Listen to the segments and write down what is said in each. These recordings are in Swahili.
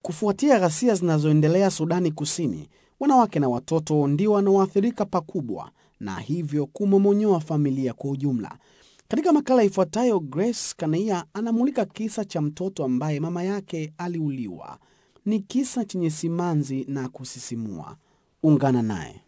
Kufuatia ghasia zinazoendelea Sudani Kusini, wanawake na watoto ndio wanaoathirika pakubwa na hivyo kumomonyoa familia kwa ujumla. Katika makala ifuatayo, Grace Kanaia anamulika kisa cha mtoto ambaye mama yake aliuliwa. Ni kisa chenye simanzi na kusisimua. Ungana naye.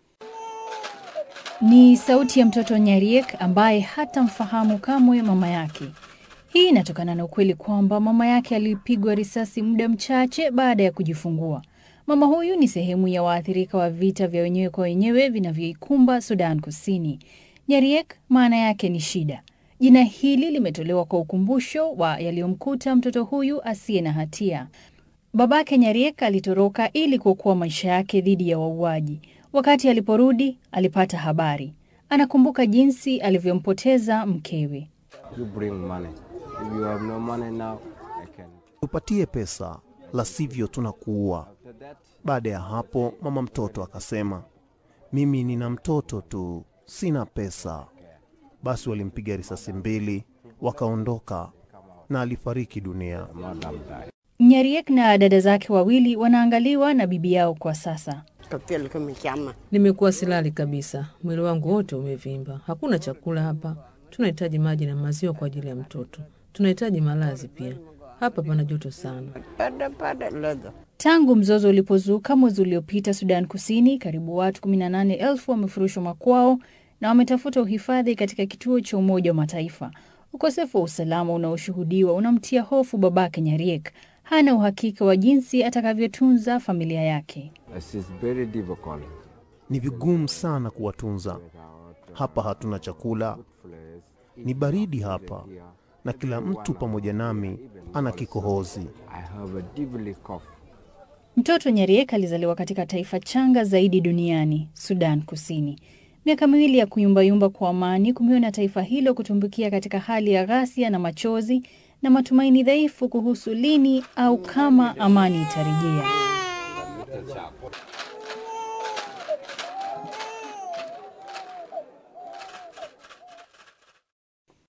Ni sauti ya mtoto Nyariek ambaye hatamfahamu kamwe mama yake. Hii inatokana na ukweli kwamba mama yake alipigwa risasi muda mchache baada ya kujifungua. Mama huyu ni sehemu ya waathirika wa vita vya wenyewe kwa wenyewe vinavyoikumba Sudan Kusini. Nyariek maana yake ni shida. Jina hili limetolewa kwa ukumbusho wa yaliyomkuta mtoto huyu asiye na hatia. Babake Nyariek alitoroka ili kuokoa maisha yake dhidi ya wauaji. Wakati aliporudi, alipata habari. Anakumbuka jinsi alivyompoteza mkewe. You bring money. If you have no money now, I can. tupatie pesa, la sivyo tunakuua. After that, Baada ya hapo, mama mtoto akasema, mimi nina mtoto tu, sina pesa. Basi walimpiga risasi mbili, wakaondoka na alifariki dunia. madam died. Nyariek na dada zake wawili wanaangaliwa na bibi yao kwa sasa. Kapel kama chama. Nimekuwa silali kabisa, mwili wangu wote umevimba, hakuna chakula hapa. Tunahitaji maji na maziwa kwa ajili ya mtoto, tunahitaji malazi pia. Hapa pana joto sana. Pada pada leather. Tangu mzozo ulipozuka mwezi uliopita Sudan Kusini, karibu watu 18,000 wamefurushwa makwao na wametafuta uhifadhi katika kituo cha Umoja wa Mataifa. Ukosefu wa usalama unaoshuhudiwa unamtia hofu babake Nyariek. Hana uhakika wa jinsi atakavyotunza familia yake. This is very difficult. Ni vigumu sana kuwatunza. Hapa hatuna chakula, ni baridi hapa, na kila mtu pamoja nami ana kikohozi. I have a deeply cough. Mtoto Nyariek alizaliwa katika taifa changa zaidi duniani, Sudan Kusini. Miaka miwili ya kuyumbayumba kwa amani kumeona taifa hilo kutumbukia katika hali ya ghasia na machozi na matumaini dhaifu kuhusu lini au kama amani itarejea.